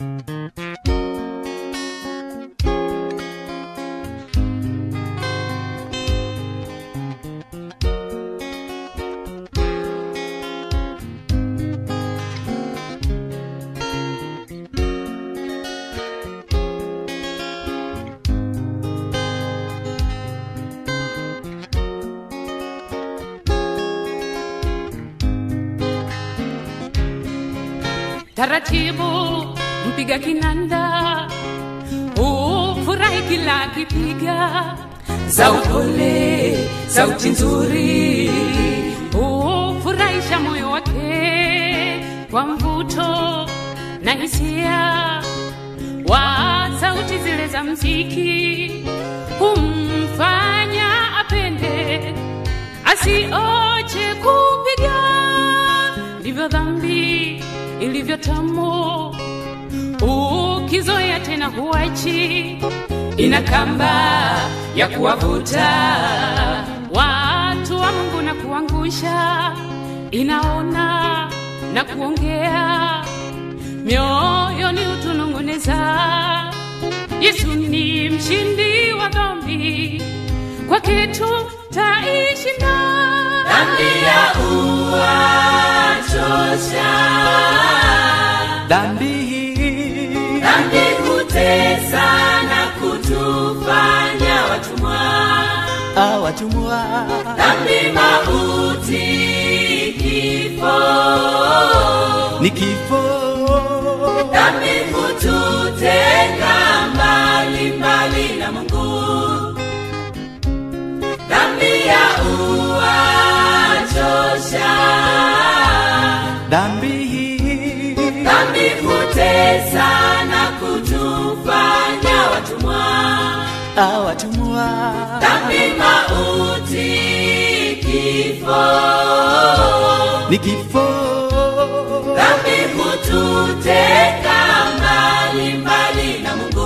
taratibu mpiga kinanda ufurahi kila kipiga za upole sauti nzuri ufurahisha moyo wake kwa mvuto na hisia wa sauti zile za mziki humfanya apende asioche kupiga ndivyo dhambi ilivyo tamu ukizoea tena huachi ina kamba ya kuwavuta watu wa mungu na kuangusha inaona na kuongea mioyoni utununguneza yesu ni mshindi wa dhambi kwake tutaishinda dhambi ya uwachosha dhambi hii dhambi hutesa na kutufanya watumwa awatumwa dhambi mauti kifo ni kifo dhambi hututenga mbali mbali na mungu dhambi ya uwachosha dhambi hii dhambi hutesa na kutufanya watumwa awatumwa dhambi mauti kifo ni kifo dhambi hututeka mbali mbali na mungu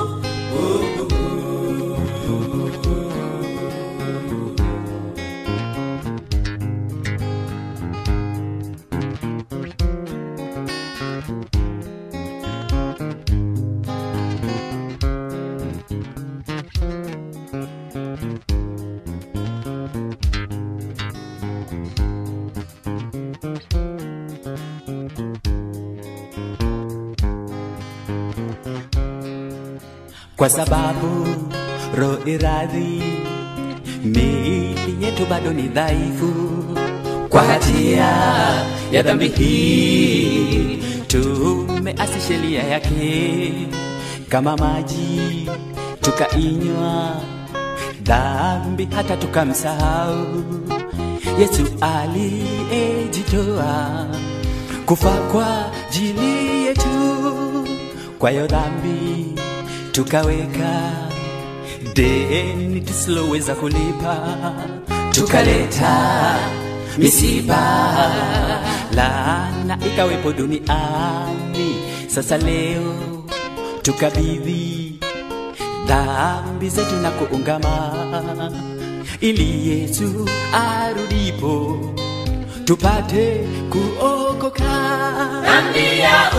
kwa sababu roho iradhi miili yetu bado ni dhaifu kwa hatia ya dhambi hii tumeasi sheria yake kama maji tukainywa dhambi hata tukamsahau yesu aliyejitoa kufa kwa jili yetu kwayo dhambi tukaweka deni tusiloweza kulipa tukaleta misiba laana ikawepo duniani sasa leo tukabidhi dhambi zetu na kuungama ili yesu arudipo tupate kuokoka dhambi ya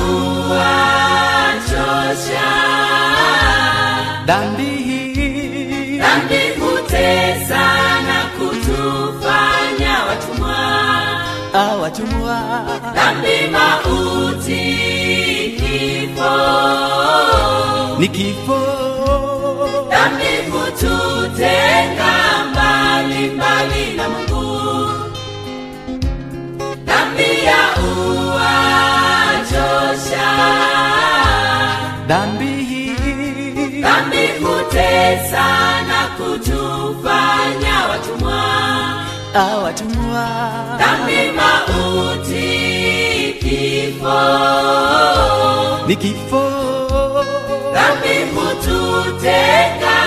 uwachosha dhambi hii dhambi hutesa na kutufanya watumwa awatumwa dhambi mauti kifo ni kifo dhambi hututenga mbali mbali na mungu dhambi ya uwachosha dhambi hii dhambi hutesa na kutufanya watumwa awatumwa dhambi mauti kifo ni kifo dhambi hututeka